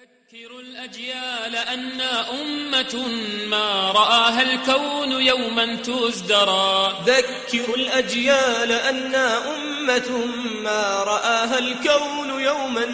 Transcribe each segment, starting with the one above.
ذكروا الأجيال أنا أمة ما رآها الكون يوما تزدرى ذكروا الأجيال أنا أمة ما رآها الكون يوما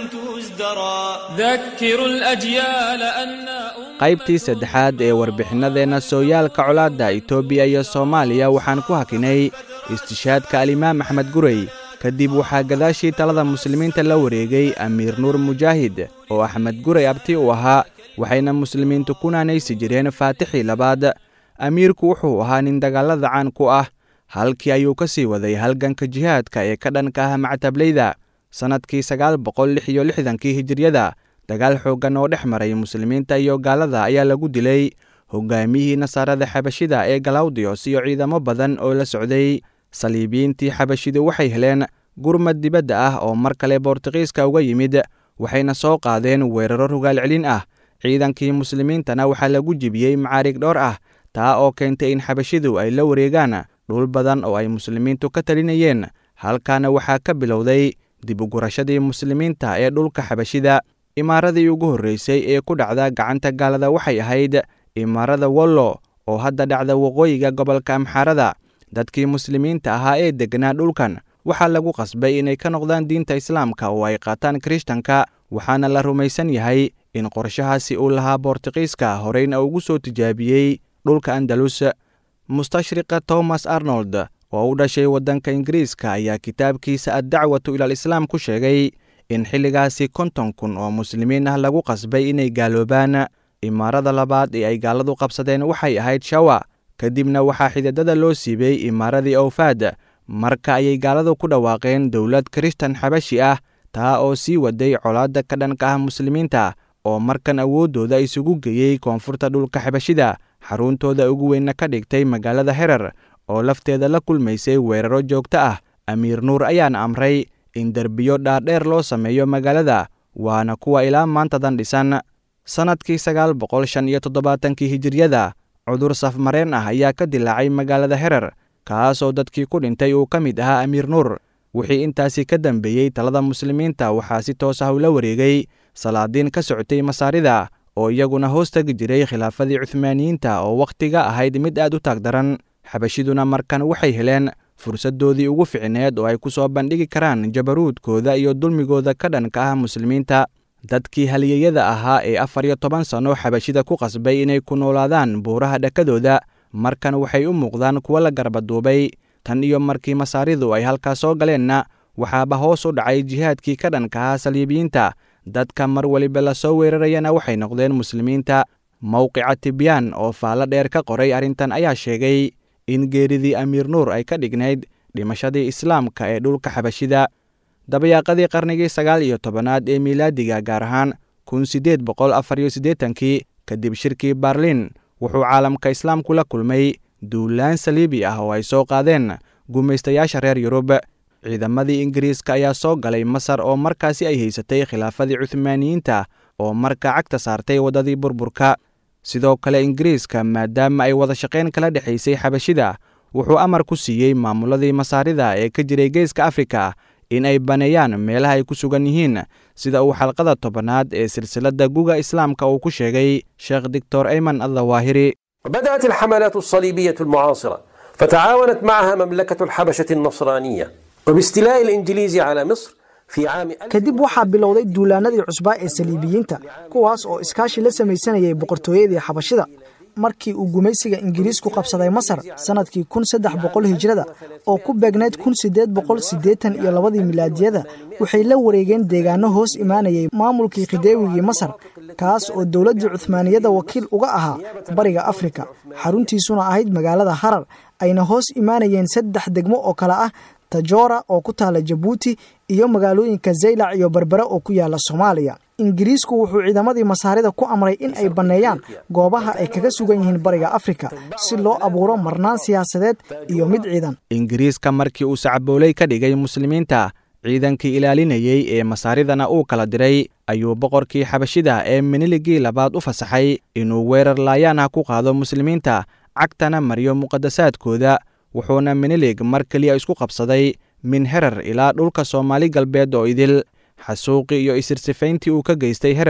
تزدرى ذكروا الأجيال أنا أمة qaybtii saddexaad ee warbixinadeenna sooyaalka colaadda itoobiya iyo soomaaliya waxaan ku hakinay istishaadka alimaam axmed gurey kadib waxaa gadaashii talada muslimiinta la wareegay amiir nuur mujaahid oo axmed gurey abti u ahaa waxayna muslimiintu ku naanaysi jireen faatixii labaad amiirku wuxuu ahaa nin dagaalada caan ku ah halkii ayuu ka sii waday halganka jihaadka ee ka dhanka ah mactableyda sannadkii sagaal boqol lix iyo lixdankii hijiryada dagaal xooggan oo dhex maray muslimiinta iyo gaalada ayaa lagu dilay hogaamiyihii nasaarada xabashida ee galawdiyos iyo ciidamo badan oo la socday saliibiyiintii xabashidu waxay heleen gurmad dibadda ah oo mar kale boortuqiiska uga yimid waxayna soo qaadeen weeraro rogaal celin ah ciidankii muslimiintana waxaa lagu jibiyey macaarig dhowr ah taa oo keentay in xabashidu ay la wareegaan dhul badan oo ay muslimiintu ka talinayeen halkaana waxaa ka bilowday dib ugurashadii muslimiinta ee dhulka xabashida imaaradii ugu horreysay ee ku dhacda gacanta gaalada waxay ahayd imaarada wollo oo hadda dhacda waqooyiga gobolka amxaarada dadkii muslimiinta ahaa ee degganaa dhulkan waxaa lagu qasbay inay ka noqdaan diinta islaamka oo ay qaataan kirishtanka waxaana la rumaysan yahay in qorshahaasi uu lahaa boortuqiiska horeyna ugu soo tijaabiyey dhulka andalus mustashriqa thomas arnold oo u dhashay waddanka ingiriiska ayaa kitaabkiisa addacwatu ilaal islaam ku sheegay in xilligaasi konton kun oo muslimiin ah lagu qasbay inay gaaloobaan imaarada labaad ee ay gaaladu qabsadeen waxay ahayd shawa kadibna waxaa xididada loo siibay imaaradii awfaad marka ayay gaaladu ku dhawaaqeen dowlad kirishtan xabashi ah taa oo sii waday colaadda ka dhanka ah muslimiinta oo markan awooddooda isugu geeyey koonfurta dhulka xabashida xaruntooda ugu weynna ka dhigtay magaalada herer oo lafteeda la kulmaysay weeraro joogto ah amiir nuur ayaana amray in derbiyo dhaadheer loo sameeyo magaalada waana kuwa ilaa maantadan dhisan sannadkii sagaal boqol shan iyo toddobaatankii hijiryada cudur safmareen ah ayaa ka dilaacay magaalada herer kaasoo dadkii ku dhintay uu ka mid ahaa amiir nuur wixii intaasi ka dambeeyey talada muslimiinta waxaa si toos ah ula wareegay salaadiin ka socotay masaarida oo iyaguna hoos tegi jiray khilaafadii cuhmaaniyiinta oo wakhtiga ahayd mid aad u taag daran xabashiduna markan waxay heleen fursaddoodii ugu ficneed oo ay ku soo bandhigi karaan jabaruudkooda iyo dulmigooda ka dhanka ah muslimiinta dadkii haliyeyada ahaa ee afar iyo toban sanno xabashida ku qasbay inay ku noolaadaan buuraha dhakadooda markan waxay u muuqdaan kuwo la garbaduubay tan iyo markii masaaridu ay halkaas soo galeenna waxaaba hoos u dhacay jihaadkii ka dhanka ahaa saliibiyiinta dadka mar weliba lasoo weerarayana waxay noqdeen muslimiinta mowqica tibyaan oo faallo dheer ka qoray arrintan ayaa sheegay in geeridii amiir nuur ay ka dhignayd dhimashadii islaamka ee dhulka xabashida dabayaaqadii qarnigii sagaal iyo tobanaad ee miilaadiga gaar ahaan kun siddeed boqol afar iyo siddeetankii kadib shirkii barlin wuxuu caalamka islaamku la kulmay duulaan saliibi ah oo ay soo qaadeen gumaystayaasha reer yurub ciidamadii ingiriiska ayaa soo galay masar oo markaasi ay haysatay khilaafadii cuhmaaniyiinta oo markaa cagta saartay waddadii burburka sidoo kale ingiriiska maadaama ay wada shaqayn kala dhexaysay xabashida wuxuu amar ku siiyey maamuladii masaarida ee ka jiray geeska afrika in ay baneeyaan meelaha ay ku sugan yihiin sida uu xalqada tobanaad ee silsiladda guga islaamka uu ku sheegay sheekh doctor ayman addawaahiri بدأت الحملات الصليبية المعاصرة فتعاونت معها مملكة الحبشة النصرانية وباستيلاء الإنجليز على مصر في عام kadib waxaa bilowday duulaanadii cusbaa ee saliibiyiinta kuwaas oo iskaashi la samaysanayay boqortooyadii xabashida markii uu gumaysiga ingiriisku qabsaday masar sannadkii kun saddex boqol hijrada oo ku beegnayd kun siddeed boqol siddeetan iyo labadii milaadiyada waxay la wareegeen deegaano hoos imaanayay maamulkii khideewigii masar kaas oo dowladdii cuhmaaniyadda wakiil uga ahaa bariga afrika xaruntiisuna ahayd magaalada harar ayna hoos imaanayeen saddex degmo oo kale ah tajoora oo ku taala jabuuti iyo magaalooyinka zaylac iyo berbere oo ku yaala soomaaliya ingiriisku wuxuu ciidamadii masaarida ku amray in ay banneeyaan goobaha ay kaga sugan yihiin bariga afrika si loo abuuro marnaan siyaasadeed iyo mid ciidan ingiriiska markii uu sacbooley ka dhigay muslimiinta ciidankii ilaalinayey ee masaaridana uu kala diray ayuu boqorkii xabashida ee miniligii labaad u fasaxay inuu weerar laayaan ah ku qaado muslimiinta cagtana mariyo muqadasaadkooda wuxuuna minilig mar keliya isku qabsaday min herer ilaa dhulka soomaali galbeed oo idil xasuuqii iyo isirsifayntii uu ka geystay herer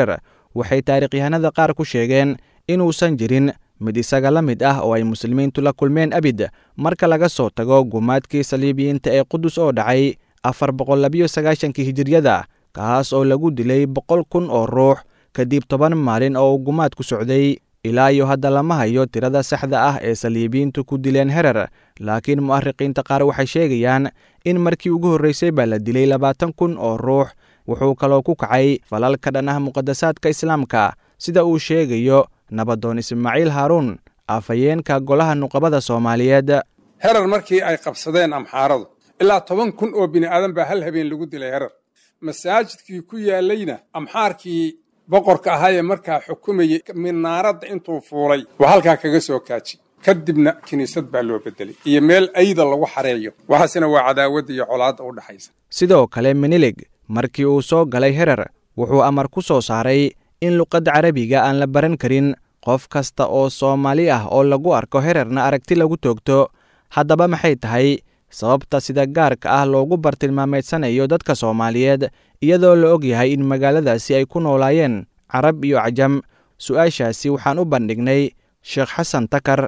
waxay taarikhyahanada qaar ku sheegeen inuusan jirin mid isaga la mid ah oo ay muslimiintu la kulmeen abid marka laga soo tago gumaadkii saliibiyiinta ee qudus oo dhacay afar boqol labiyo sagaashankii hijiryada kaas oo lagu dilay boqol kun oo ruux kadib toban maalin oo uu gumaad ku socday ilaa iyo hadda lama hayo tirada saxda ah ee saliibiyiintu ku dileen herer laakiin mu'ariqiinta qaar waxay sheegayaan in markii ugu horreysay baa la dilay labaatan kun oo ruux wuxuu kaloo ku kacay falal ka dhan ah muqadasaadka islaamka sida uu sheegayo nabadoon ismaaciil haaruun afhayeenka golaha nuqabada soomaaliyeed herer markii ay qabsadeen amxaaradu ilaa toban kun oo bini aadan baa hal habeen lagu dilay herer masaajidkii ku yaallayna amxaarkii boqorka ahaa ee markaa xukumayey minaaradda intuu fuulay waa halkaa kaga soo kaaji kadibna kiniisad baa loo bedelay iyo meel ayda lagu xareeyo waxaasina waa cadaawadda iyo colaadda u dhexaysa sidoo kale minilig markii uu soo galay herer wuxuu amar ku soo saaray in luqadda carabiga aan la baran karin qof kasta oo soomaali ah oo lagu arko hererna aragti lagu toogto haddaba maxay tahay sababta sida gaarka ah loogu bartilmaameedsanayo dadka soomaaliyeed iyadoo la og yahay in magaaladaasi ay ku noolaayeen carab iyo cajam su-aashaasi waxaan u bandhignay sheekh xasan takar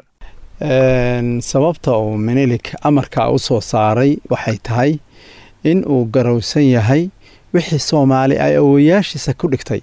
sababta uu minilik amarka u soo saaray waxay tahay in uu garowsan yahay wixii soomaali ay awoyaashiisa ku dhigtay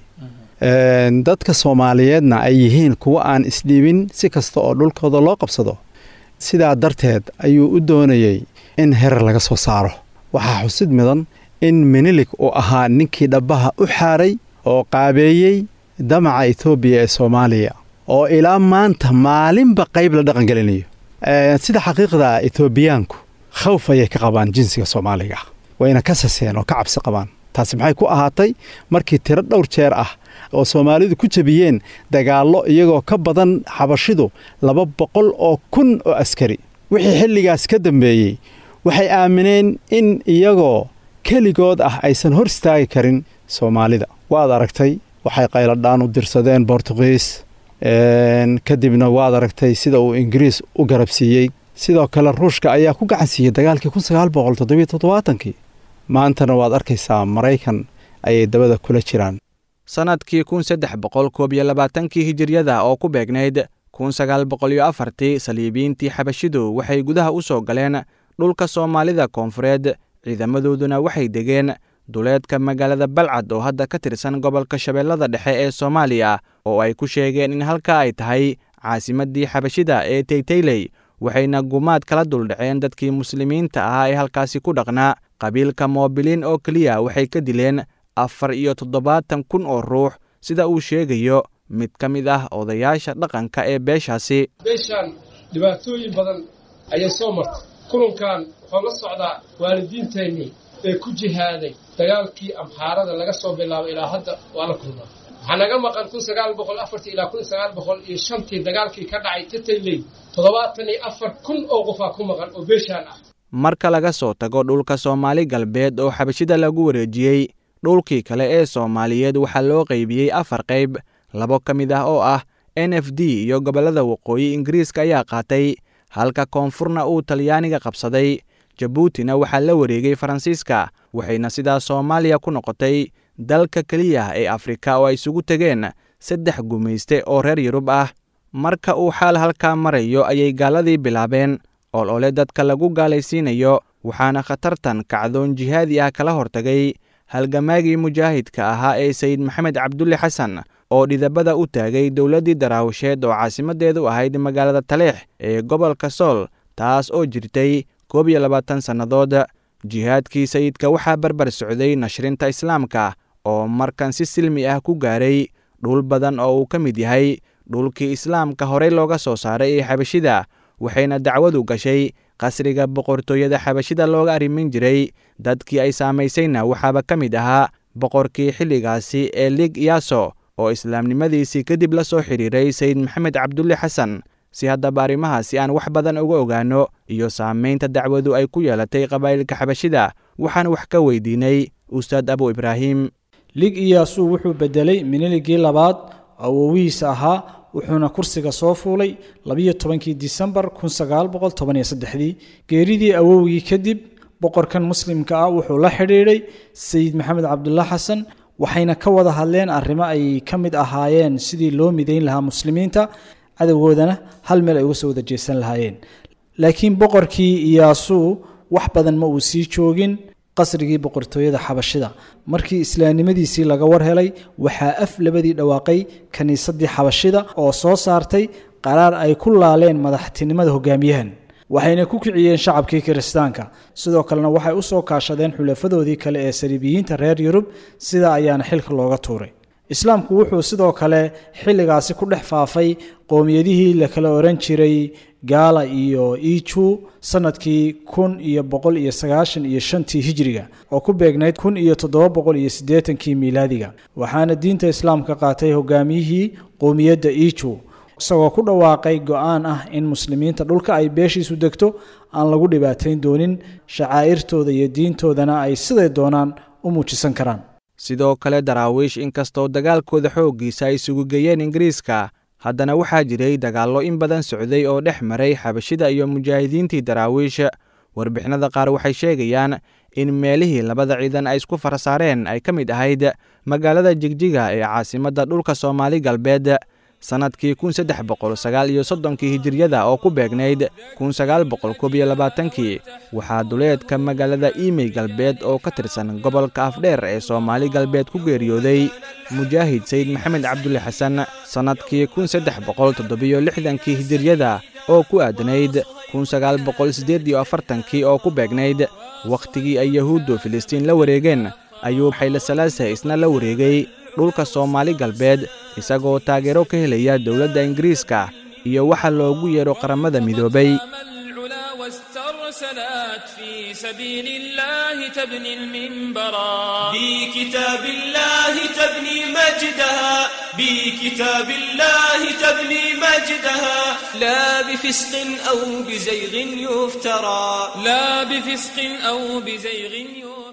dadka soomaaliyeedna ay yihiin kuwo aan isdhiibin si kasta oo dhulkooda loo qabsado sidaa darteed ayuu u doonayey in herer laga soo saaro waxaa xusid mudan in minilik uu ahaa ninkii dhabbaha u xaaray oo qaabeeyey damaca etoobiya ee soomaaliya oo ilaa maanta maalinba qayb la dhaqangelinayo sida xaqiiqda etoobiyaanku khawf ayay ka qabaan jinsiga soomaaliga ah wayna ka saseen oo ka cabsi qabaan taasi maxay ku ahaatay markii tiro dhowr jeer ah oo soomaalidu ku jebiyeen dagaallo iyagoo ka badan xabashidu laba boqol oo kun oo askari wixii xilligaas ka dambeeyey waxay aamineen in iyagoo keligood ah aysan hor istaagi karin soomaalida waad aragtay waxay qayladhaan u dirsadeen bortugiis kadibna waad aragtay sida uu ingiriis u garabsiiyey sidoo kale ruushka ayaa ku gacan siiyey dagaalkii kun sagaal boqol toddobiyo toddobaatankii maantana waad arkaysaa maraykan ayay dabada kula jiraan sannadkii kun saddex boqol koob iyo labaatankii hijiryada oo ku beegnayd kun sagaal boqol iyo afartii saliibiyiintii xabashidu waxay gudaha u soo galeen dhulka soomaalida koonfureed ciidamadooduna waxay degeen duleedka magaalada balcad oo hadda ka tirsan gobolka shabeellada dhexe ee soomaaliya oo ay ku sheegeen in halkaa ay tahay caasimaddii xabashida ee taytayley waxayna gumaad kala duldhaceen dadkii muslimiinta ahaa ee halkaasi ku dhaqnaa qabiilka moobiliin oo keliya waxay ka dileen afar iyo toddobaatan kun oo ruux sida uu sheegayo mid ka mid ah odayaasha dhaqanka ee beeshaasi beeshaan dhibaatooyin badan ayay soo martay kulankan wuxuu la socdaa waalidiinteennii ee ku jihaaday dagaalkii amxaarada laga soo bilaabo ilaa hadda waa la kulmaa waxaa naga maqan kun sagaal boqol afartii ilaa kun sagaal boqol iyo shantii dagaalkii ka dhacay tatayley toddobaatan iyo afar kun oo qofaa ku maqan oo beeshaan ah marka laga soo tago dhulka soomaali galbeed oo xabashida lagu wareejiyey dhulkii kale ee soomaaliyeed waxaa loo qaybiyey afar qayb labo ka mid ah oo ah n f d iyo gobollada waqooyi ingiriiska ayaa qaatay halka koonfurna uu talyaaniga qabsaday jabuutina waxaa la wareegay faransiiska waxayna sidaas soomaaliya ku noqotay dalka keliya ee afrika oo ay isugu tegeen saddex gumayste oo reer yurub ah marka uu xaal halkaa marayo ayay gaaladii bilaabeen olole dadka lagu gaalaysiinayo waxaana khatartan kacdoon jihaadi ah kala hortagay halgamaagii mujaahidka ahaa ee sayid maxamed cabdulle xasan oo dhidabada u taagay dowladdii daraawasheed oo caasimadeedu ahayd magaalada taleex ee gobolka sool taas oo jirtay koob iyo labaatan sannadood jihaadkii sayidka waxaa barbar socday nashrinta islaamka oo markan si silmi ah ku gaaray dhul badan oo uu ka mid yahay dhulkii islaamka horey looga soo saaray ee xabashida waxayna dacwadu gashay qasriga boqortooyada xabashida looga arrimin jiray dadkii ay saamaysayna waxaaba ka mid ahaa boqorkii xilligaasi ee lig yaso oo islaamnimadiisii kadib la soo xidhiiray sayid maxamed cabdulle xasan si haddaba arrimahaasi aan wax badan uga ogaanno iyo saamaynta dacwadu ay ku yeelatay qabaa'ilka xabashida waxaan wax ka weydiinay ustaad abu ibraahim lig iyaasu wuxuu bedelay miniligii labaad awowihiisa ahaa wuxuuna kursiga soo fuulay labiyo tobankii disembar kun sagaal boqol toban iyo saddexdii geeridii awowgii kadib boqorkan muslimka ah wuxuu la xidhiidhay sayid maxamed cabdulla xasan waxayna ka wada hadleen arrimo ay ka mid ahaayeen sidii loo midayn lahaa muslimiinta cadowgoodana hal meel ay uga soo wada jeesan lahaayeen laakiin boqorkii iyaasuu wax badan ma uu sii joogin qasrigii boqortooyada xabashida markii islaamnimadiisii laga war helay waxaa af labadii dhawaaqay kiniisadii xabashida oo soo saartay qaraar ay ku laaleen madaxtinimada hogaamiyahan waxayna ku kiciyeen shacabkii kiristaanka sidoo kalena waxay u soo kaashadeen xulafadoodii kale ee saliibiyiinta reer yurub sidaa ayaana xilka looga tuuray islaamku wuxuu sidoo kale xilligaasi ku dhex faafay qowmiyadihii la kala oran jiray gaala iyo iju sanadkii kun iyo boqol iyo sagaashan iyo shantii hijriga oo ku beegnayd kun iyo toddoba boqol iyo siddeetankii miilaadiga waxaana diinta islaamka qaatay hogaamiyihii qowmiyadda iju isagoo ku dhawaaqay go-aan ah in muslimiinta dhulka ay beeshiisu degto aan lagu dhibaatayn doonin shacaa'irtooda iyo diintoodana ay siday doonaan u muujisan karaan sidoo kale daraawiish inkastoo dagaalkooda xooggiisa ay isugu geeyeen ingiriiska haddana waxaa jiray dagaallo in badan socday oo dhex maray xabashida iyo mujaahidiintii daraawiish warbixinada qaar waxay sheegayaan in meelihii labada ciidan ay isku farasaareen ay ka mid ahayd magaalada jigjiga ee caasimadda dhulka soomaali galbeed sannadkii kun saddex boqol sagaal iyo soddonkii hijiryada oo ku beegnayd kun sagaal boqol koob iyo labaatankii waxaa duleedka magaalada iimey galbeed oo ka tirsan gobolka afdheer ee soomaali galbeed ku geeriyooday mujaahid sayid maxamed cabdulle xasan sannadkii kun saddex boqol toddobiyo lixdankii hijiryada oo ku aadanayd kun sagaal boqol siddeed iyo afartankii oo ku beegnayd wakhtigii ay yahuuddu filistiin la wareegeen ayuu xayle salaase isna la wareegay dhulka soomaali galbeed isagoo taageero ka helaya dowladda ingiriiska iyo waxa loogu yeedho qaramada midoobay واسترسلت في سبيل الله تبني المنبرا بكتاب الله تبني مجدها بكتاب الله تبني مجدها لا بفسق أو بزيغ يفترى لا بفسق أو بزيغ يفترى